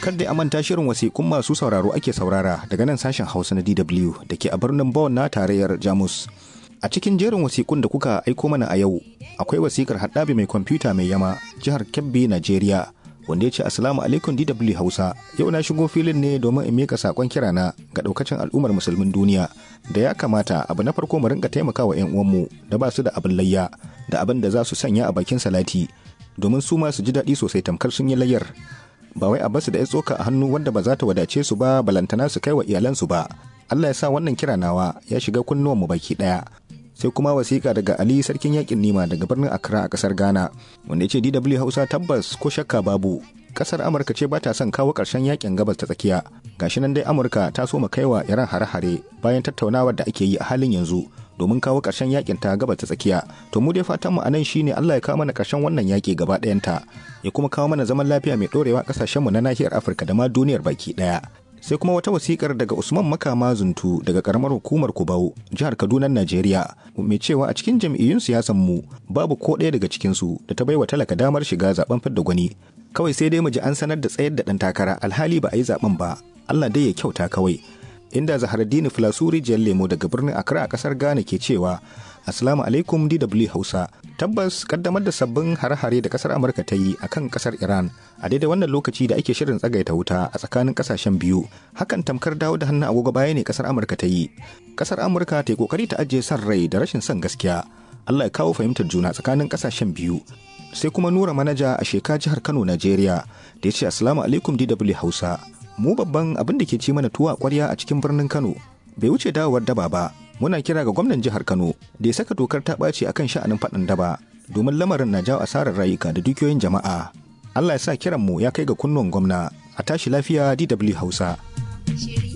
Kadda a manta shirin wasiƙun masu sauraro ake saurara daga nan sashen Hausa na DW da ke a birnin Bonn na tarayyar Jamus. A cikin jerin wasiƙun da kuka aiko mana a yau, akwai wasiƙar haɗabi mai kwamfuta mai yama jihar Kebbi, Najeriya, wanda ya ce Assalamu alaikum DW Hausa. Yau na shigo filin ne domin in mika saƙon kirana ga ɗaukacin al'ummar musulmin duniya da ya kamata abu na farko mu rinka taimakawa 'yan uwanmu da ba su da abin layya da abin da za su sanya a bakin salati domin su ma su ji daɗi sosai tamkar sun yi layyar. Ba wai a basu da ya tsoka a hannu wanda ba za ta wadace su ba balantana su kai wa iyalansu ba. Allah ya sa wannan kira nawa ya shiga kunnuwanmu baki ɗaya. sai kuma wasiƙa daga Ali sarkin yakin Nima daga birnin Accra a ƙasar Ghana wanda ya ce DW Hausa tabbas ko shakka babu ƙasar Amurka ce ba ta son kawo ƙarshen yakin gabas ta tsakiya gashi nan dai Amurka ta so mu kaiwa Iran hare-hare bayan tattaunawar da ake yi a halin yanzu domin kawo ƙarshen yakin ta gabas ta tsakiya to mu dai fatan mu anan shine Allah ya kawo mana ƙarshen wannan yaki gaba ɗayanta ya kuma kawo mana zaman lafiya mai ɗorewa ƙasashen mu na nahiyar Afirka da ma duniyar baki ɗaya sai kuma wata wasikar daga usman makama zuntu daga karamar hukumar kubau jihar kaduna najeriya mai cewa a cikin jam'iyyun siyasan mu babu ko ɗaya daga cikinsu da ta baiwa talaka damar shiga zaben fidda gwani kawai sai dai mu ji an sanar da tsayar da ɗan takara alhali ba a yi zaben ba allah dai ya kyauta kawai inda zaharaddini filasuri jiyar lemo daga birnin accra a kasar ghana ke cewa Assalamu alaikum DW Hausa. Tabbas kaddamar da sabbin hare-hare da kasar Amurka ta yi akan kasar Iran a daidai wannan lokaci da ake shirin tsagaita wuta a tsakanin kasashen biyu. Hakan tamkar dawo da hannun agogo baya ne kasar Amurka ta yi. Kasar Amurka ta yi kokari ta ajiye son rai da rashin son gaskiya. Allah ya kawo fahimtar juna tsakanin kasashen biyu. Sai kuma Nura Manaja a Sheka jihar Kano, Najeriya, da ya ce Assalamu alaikum DW Hausa. Mu babban abin da ke ci mana tuwa kwarya a cikin birnin Kano bai wuce dawowar daba ba muna kira ga gwamnan jihar Kano da ya saka dokar ta ɓaci akan sha'anin faɗin daba domin lamarin na jawo asarar rayuka da dukiyoyin jama'a. Allah ya sa kiran mu ya kai ga kunnuwan gwamna a tashi lafiya DW Hausa.